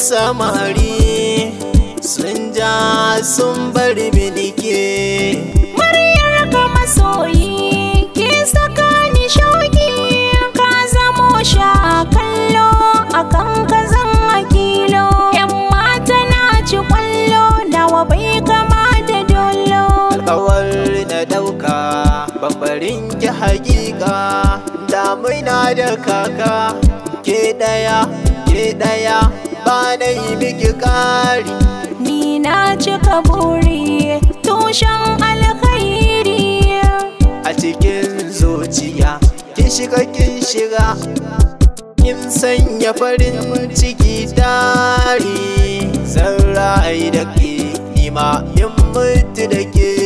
samari sun ja sun bar minike Muryar ka masoyi ke saka ni shauki ka zamo sha kallo akan ka zan akilo yan mata na ci kwallo nawa bai kama da dolo kawar na dauka babbarin ki hakika damuna da kaka ke daya ke daya ba na yi miki kari ni na cika buri tushen alkhairi a cikin zuciya kin shiga kin shiga kin sanya farin ciki tari zan ra'ayi da ke nima in mutu da ke